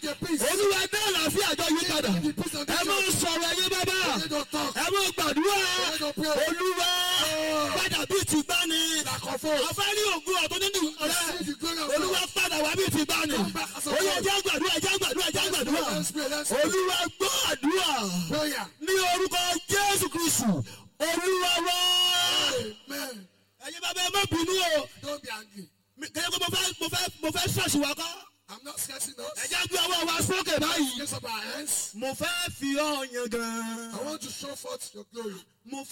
Bring a peace. olúwa dá àlàáfíà àjọ yí padà The peace of ẹ the mọ church. sọ̀rọ̀ ẹyẹ bàbá Let us talk. ẹ mọ gbàdúrà Let us pray. olúwa padà bíi ti bá ní Like of old. ọ̀fẹ́ ní ògùn ọ̀tún nínú rẹ See the glory of olúwa God. padà wá bíi ti bá ní ó yẹ ẹjẹ́ gbàdúrà ẹjẹ́ gbàdúrà ẹjẹ́ gbàdúrà Let's pray. Let's pray. olúwa gbọ́ àdúrà Prayer. ní orúkọ jésù kristu olúwa wá Amen. ẹ̀yin bàbá ẹ má bínú o Don't be angry. Mi- kẹ́yẹ́ pé mo fẹ́ mo fẹ́ mo fẹ́ ṣọ̀ṣì wa kọ́ I'm not stressing us. ẹ̀jẹ̀ gbé ọwọ́ wa sókè báyìí Raise up our hands. mo fẹ́ fi ọ̀yàn gan-an I want to show forth your glory. mo